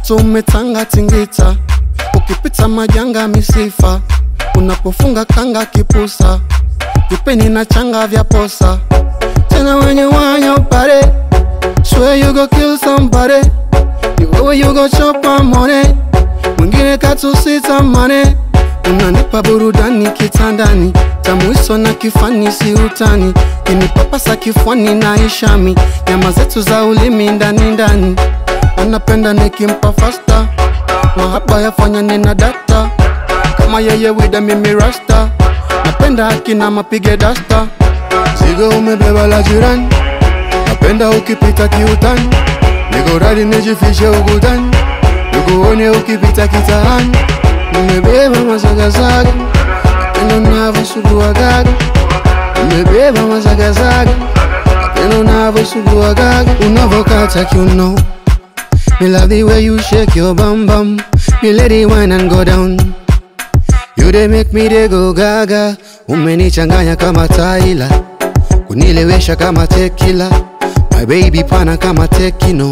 Mtoto umetanga tingita, ukipita majanga misifa, unapofunga kanga kipusa, vipeni na changa vya posa. Tena wenye wanya upare, swear you go kill somebody, the way you go chop my money, mwingine katusita mane, unanipa burudani kitandani, tamuiso na kifani si utani, kinipapasa kifuani na ishami, nyama zetu za ulimi ndani ndani anapenda nikimpa fasta mahaba yafanya nina data kama yeye wida mimi rasta napenda akina mapige dasta zigo umebeba la jirani napenda ukipita kiutani niko radi nijifishe ukutani nikuone ukipita kitaani nimebeba mazagazaga napenda unavyosuguagaga nimebeba mazagazaga napenda unavyosuguagaga unavyokata kiuno Me love the way you shake your bum bum. Me let it wine and go down. You they make me they go gaga. Umenichanganya kama Tyla, kunilewesha kama tequila. My baby pana kama tekino.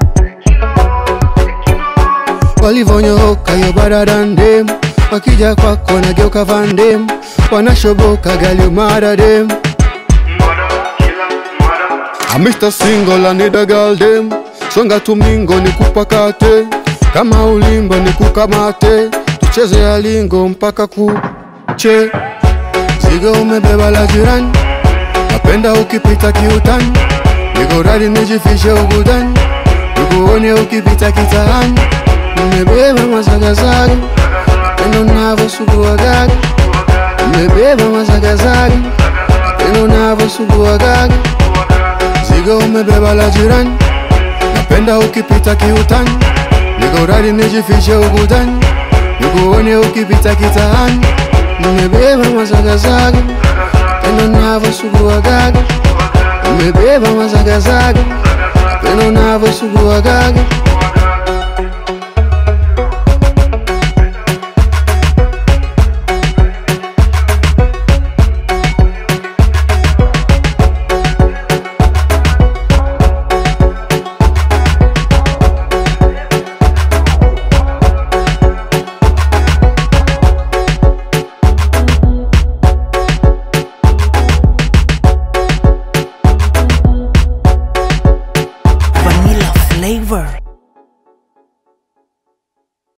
Walivonyoka yo better than them. Wakija kwako nageuka Van Damme. Wanashoboka gali you mad at them. I'm Mr. Single, I need a girl dem Songa tumingo ni kupakate Kama ulimbo ni kukamate Tucheze ya lingo mpaka kuche Zigo umebeba la jirani Napenda ukipita kiutani Niko radi nijifishe ukutani Nikuone ukipita kitaani Nimebeba mazagazaga Napenda unavyosuguagaga Nimebeba mazagazaga Napenda unavyosuguagaga Zigo umebeba la jirani Napenda ukipita kiutani Niko radi nijifishe ukutani Nikuone ukipita kitaani Nimebeba mazagazaga Napenda unavyosuguagaga Nimebeba mazagazaga Napenda unavyosuguagaga